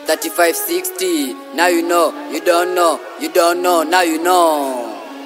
3560. Now you know, you don't know, you don't know, now you know.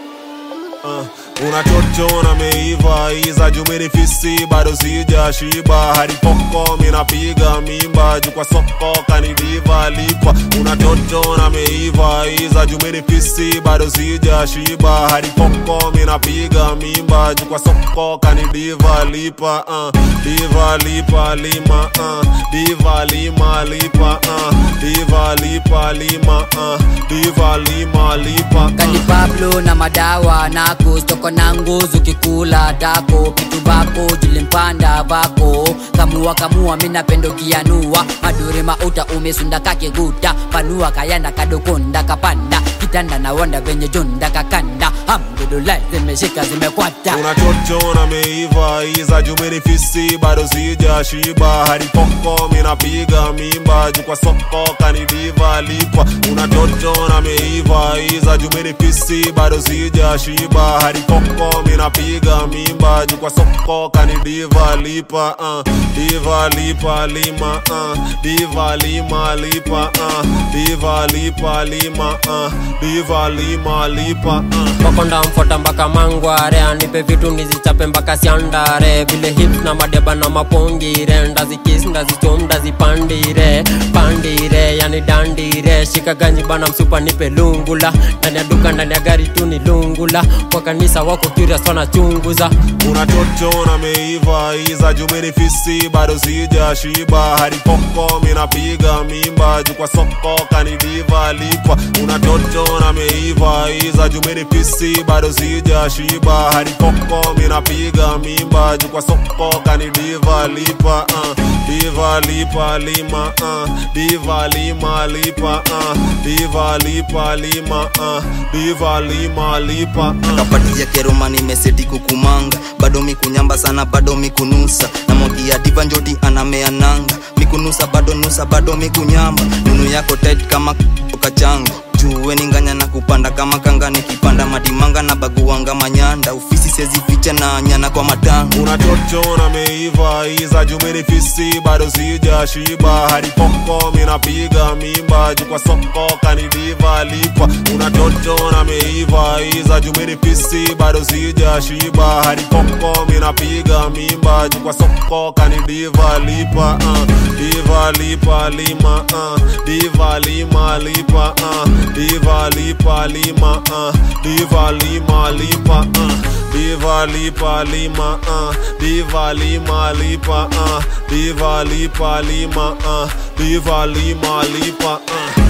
Uh, unachochona meiva iza jumini fisi bado sija shiba hadi poko minapiga mimba juu kwa soko kanidiva lipa unachochona meiva iza jumini fisi bado sija shiba hadi poko minapiga mimba juu kwa soko kanidiva lipa uh, diva lipa lima uh, diva lima lipa uh, diva lipa lima uh, diva lima lipa Kani uh. Pablo na madawa nako stoko na nguzu kikula dako kitu bako julimpanda vako kamua kamua mina pendo kianua madure mauta umesunda kakiguta panua kayanda kadokonda kapanda kitanda na wanda venye jonda kakanda hamdulillah zimeshika zimekwata unachochona meiva iza jumini fisi bado sija shiba hadi poko minapiga mimba juu kwa soko kanidiva lipa unachochona meiva iza jumini fisi bado sija shiba hadi poko minapiga mimba juu kwa soko kanidiva lipa uh, diva lipa lima uh, diva lima lipa uh, diva lipa lima uh, diva lima lipa uh. makonda mfota mpaka mangware anipe vitu nizichape mpaka siandare vile hips na madeba na mapongire ndazikis ndazichom ndazipandire pandire yani dandire shika ganji bana msupa nipe lungula ndani ya duka ndani ya gari tu ni lungula kwa kanisa wako curious wanachunguza unachochona meiva iza jumini fisi bado sija shiba hadi poko minapiga mimba juu kwa soko kanidiva lipa unachochona meiva iza jumini fisi bado sija shiba hadi poko minapiga mimba juu kwa soko kanidiva lipa uh, diva lipa lima uh, diva lima lipa uh, diva lipa lima uh, diva lima lipa uh. kapatia keroma nimeseti kukumanga bado mikunyamba sana bado mikunusa na mogia diva njoti anamea nanga mikunusa bado nusa bado mikunyamba nunu yako tight kama kachango juwe ninganya na kupanda kama kanga nikipanda madimanga na baguanga manyanda ufisi sezi ficha na nyana kwa matanga unachochona meiva iza jumini fisi bado sija shiba hadi poko minapiga mimba juu kwa soko kanidiva lipa unachochona meiva iza jumini fisi bado sija shiba hadi poko minapiga mimba juu kwa soko kanidiva lipa uh, diva lipa lima uh, diva lima lipa uh, diva lipa lima uh, diva lima lipa uh. Diva lipa lima uh, diva lima lipa uh, diva lipa lima uh, diva lima lipa uh.